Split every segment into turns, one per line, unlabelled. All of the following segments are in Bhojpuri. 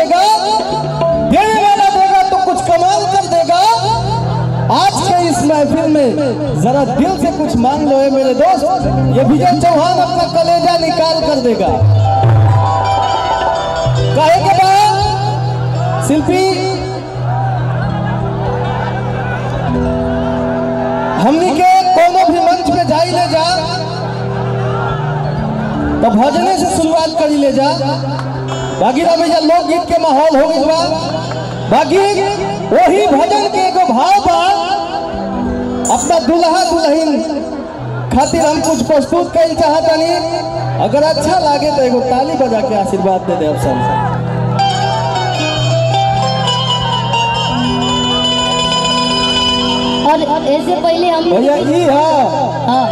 देगा देने वाला देगा तो कुछ कमाल कर देगा आज के इस महफिल में जरा दिल से कुछ मांग लो है मेरे दोस्त ये विजय चौहान अपना कलेजा निकाल कर देगा काहे के बाद शिल्पी हमनी के कोनो भी मंच पे जाई ले जा तो भजने से शुरुआत करी ले जा बाकी रह भैया लोकगीत के माहौल हो गई बा बाकी वही भजन के एगो भाव बा अपना दुल्हा दुल्हन खातिर हम कुछ प्रस्तुत कल चाहतनी अगर अच्छा लागे तो एगो ताली बजा के आशीर्वाद दे दे अब सब
और ऐसे पहले हम
भैया ई हा
हाँ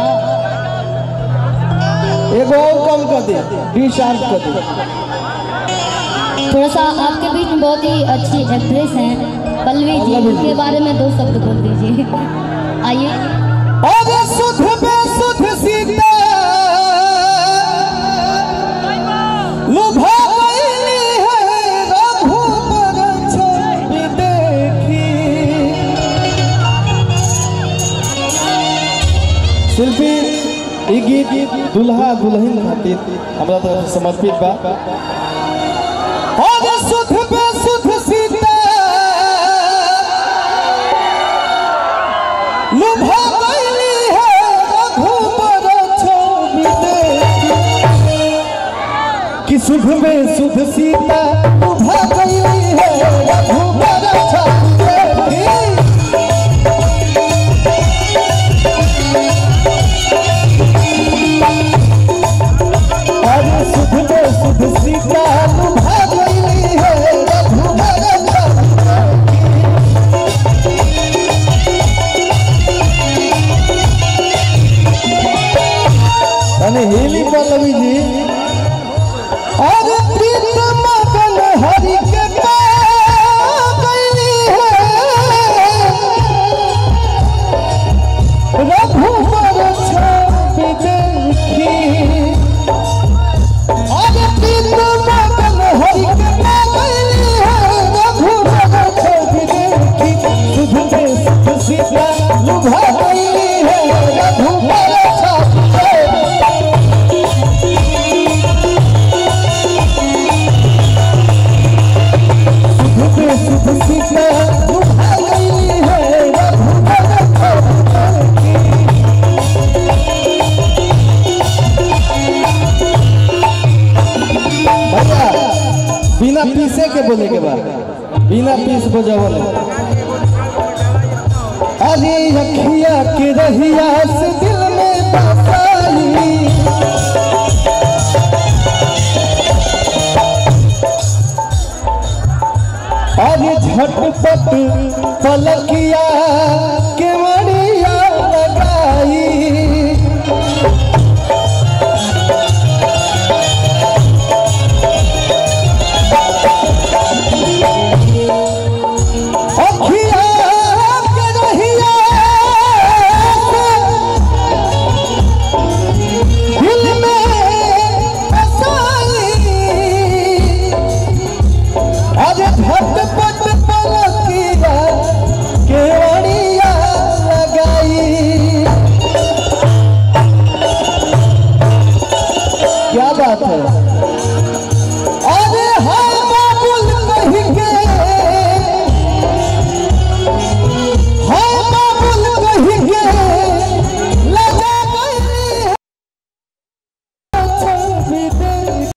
एगो और कम कर दे बी शार्प कर दे
थोड़ा सा आपके बीच में बहुत ही अच्छी एक्ट्रेस हैं पल्लवी जी
पल्लवी जी।
उनके बारे में दो शब्द बोल दीजिए आइए
अरे सुध में सुध सीता लुभा गईली है रघुबर छवि देखी शिल्पी ई गीत दुल्हा दुल्हन खातिर हमरा तरफ से समर्पित बा अरे सुध में सुध सीता लुभा गईली है रघुबर छवि देखी कि शुभ में शुभ सीता लुभा गईली है रघुबर छवि देखी अरे शुभ में शुभ सीता लुभा गईली है रघुबर छवि देखी અને હેલી પલ્લવીજી અરે પ્રીત મગન હરિ કે પાગલી હે રઘુબર છબી દેખી અરે પ્રીત મગન હરિ કે પાગલી હે રઘુબર છબી દેખી સુધ में सुध सीता लुभा गई है रघुबर छबी देखी शुभ में शुभ सीता लुभा गई है रघुबर छवि देखी भैया बिना पीसे के बोले के बाद बिना पीस बजावल अरे अखिया के रहिया से दिल में बसाली अरे झटपट पलकिया के मड़िया लगाई अखिया के रहिया दिल में बसाई अरे झटपट पलकिया केवड़िया लगाई क्या बात है अरे हाँ बाबुल कही के हाँ बाबुल कही के लगा गई है छवि देख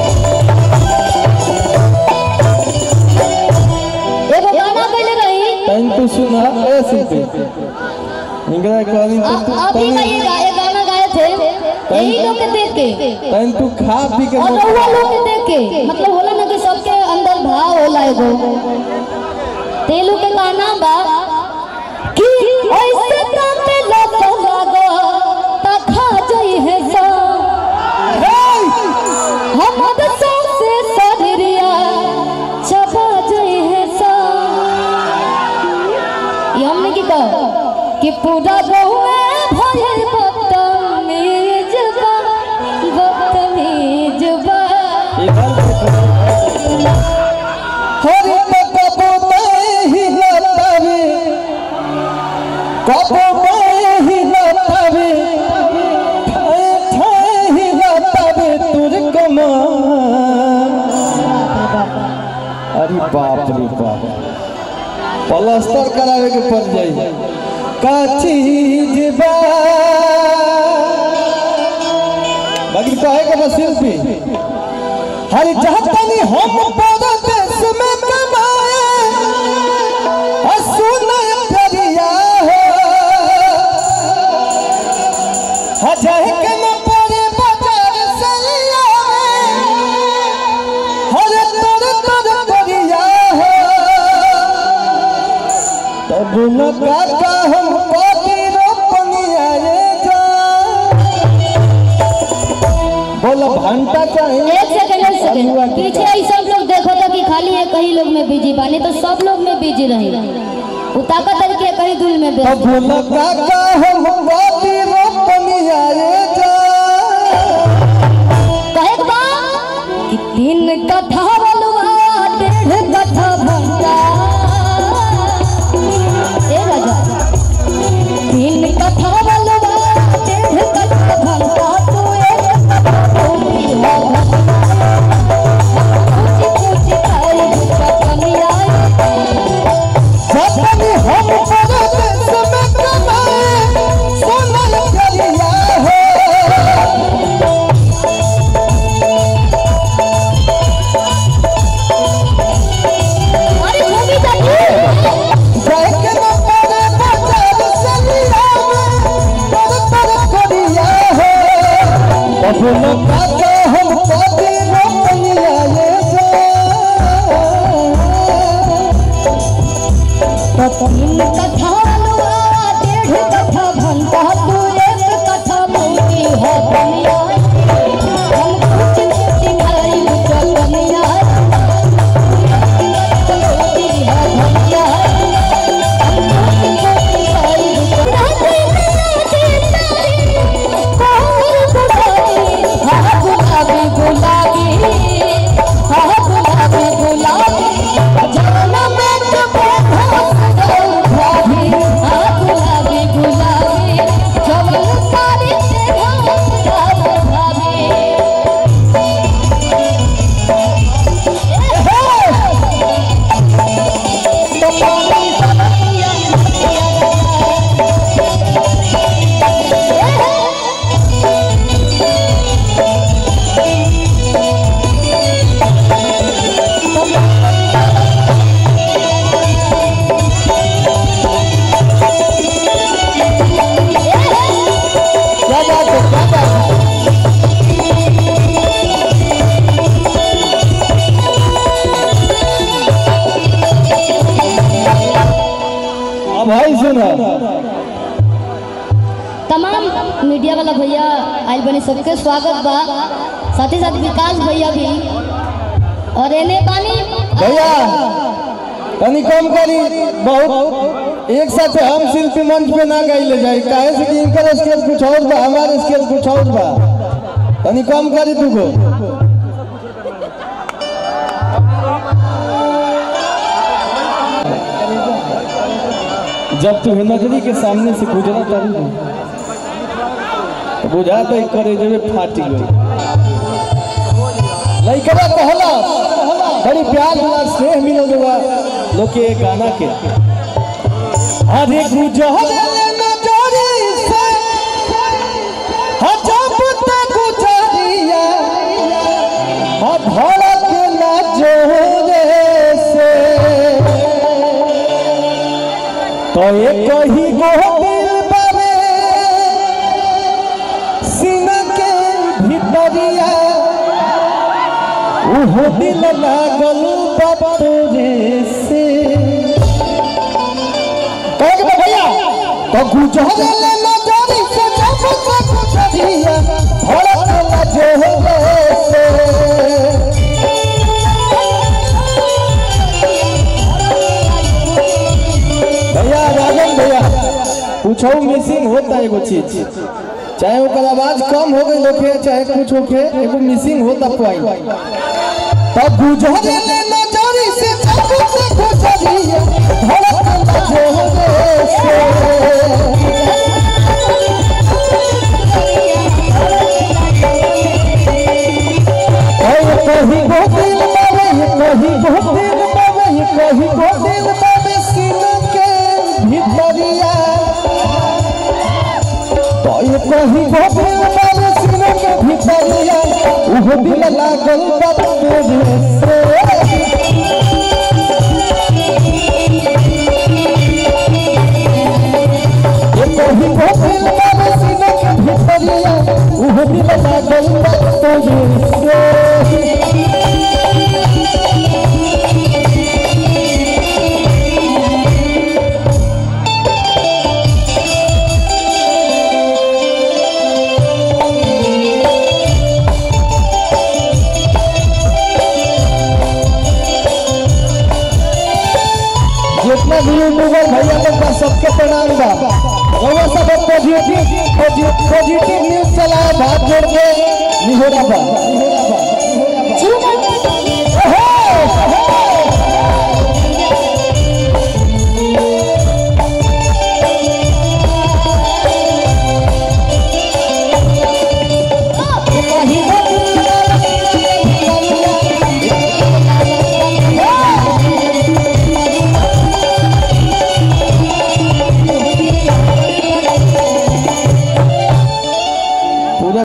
एगो गाना गइले रही
सुना ए शिल्पी इंगरा कहनी तो
आप
तू
आप ही का ये गा, ये गाना गाए थे यही लोग के देख के
तैन तू खा पी के
और रउआ लोग के देख के मतलब होला ना कि सबके अंदर भाव होला एगो तेलू के गाना बा कि ऐसे कांपे लत लागो त खा जई है सा हम तो से शरीरिया चबा जई है सा ये हमने की कहो कि पूरा गहुए भयल बदतमीज बा बदतमीज बा
हरे कबो ही लतावे कबो ही लतावे ठाए ठाए ही लतावे तुझ कमा अरे बाप रे बाप प्लास्टर करावे के पड़ जाई का चीज बा बाकी कहे के बस शिल्पी हर चाहतनी हम परदेश में कमाए और सुने प्रिया हो हजाए के न पड़े बाजार से लियावे हर तोर तोर करिया हो तब न काका हम पाती रोपनिया रे जा बोलो घंटा चाहिए
एक सेकंड एक सेकंड पीछे ही सब लोग देखो तो कि खाली एक ही लोग में बिजी बानी तो सब लोग में बिजी रही वो ताकत है कि कहीं दूर में व्यस्त
अब लगा का हम बाती रोपनिया रे जा
कहे के बा कि तीन कथा बलुआ डेढ़ कथा भंटा ए राजा तीन कथा बलुआ डेढ़ कथा भंटा तू एक कथा भूमि हो पूछी पूछी खाई कनिया
सपनी हम परदेश में कमाए सोनल करिया हो
अरे भूमि जाती
जाए के न पड़े बाजार से लियावे तोर तोर करिया हो अब लगा का हम बाती रोपनिया रे जा
तीन कथा लुआ डेढ़ कथा भंटा तू एक कथा भूमि हो दुनिया हम कुछ कुछ खाई चलनिया भूमि हो दुनिया हम कुछ कुछ खाई गुलाबी गुलाबी हाँ गुलाबी गुलाबी जाना मैं तुम्हें गुलाबी हाँ गुलाबी गुलाबी जवन सारी तेरा गुलाबी तो पानी
क्या बात है क्या बात है अब भाई सुना
तमाम मीडिया वाला भैया आयल बने सबके स्वागत बा साथ ही साथ विकास भैया भी और एने पानी
भैया तनी कम करी बहुत एक साथ हम शिल्पी मंच पे ना गई ले जाए काहे से कि इनकर स्केच कुछ और बा हमारे स्केच कुछ और बा तनी कम करी तू को जब तू नजरी के सामने से गुजरा तारी तो बुझा तो करे जब फाटी गई लइकवा कहला बड़ी प्यार वाला स्नेह मिलो जुआ लोग के गाना के अरे गुजर नजरी से हजब ते गुजरिया हा धड़क ना जोरे से तो एक ही गो दिल बारे सीना के भीतरिया उहो दिल लागल बतोरे से कहे के बा भैया तो गुजर ले नजरी से जब तक गुजरिया धड़कन जोहरे से भैया राजन भैया पूछो मिसिंग होता है एगो चीज चाहे ओकर आवाज कम हो गई होखे चाहे कुछ होखे एगो मिसिंग होता पॉइंट तब गुजरे ले नजरी से जब से गुजरिए धड़कन जोहरे से ओए कहीं गो दिल बाबे कहीं गो दिल बाबे कहीं गो दिल बाबे सीना के भीतरिया तो ये कहीं गो दिल बाबे सीना के भीतरिया उहो दिल लागल बा तोरे से ये कहीं गो दिल बाबे सीना के भीतरिया उहो दिल लागल बा तोरे से जितना भी यूट्यूबर भैया लोग बा सबके प्रणाम बा रउआ सब पॉजिटिव पॉजिटिव न्यूज चलाए भाग जोड़ के निहोरा बा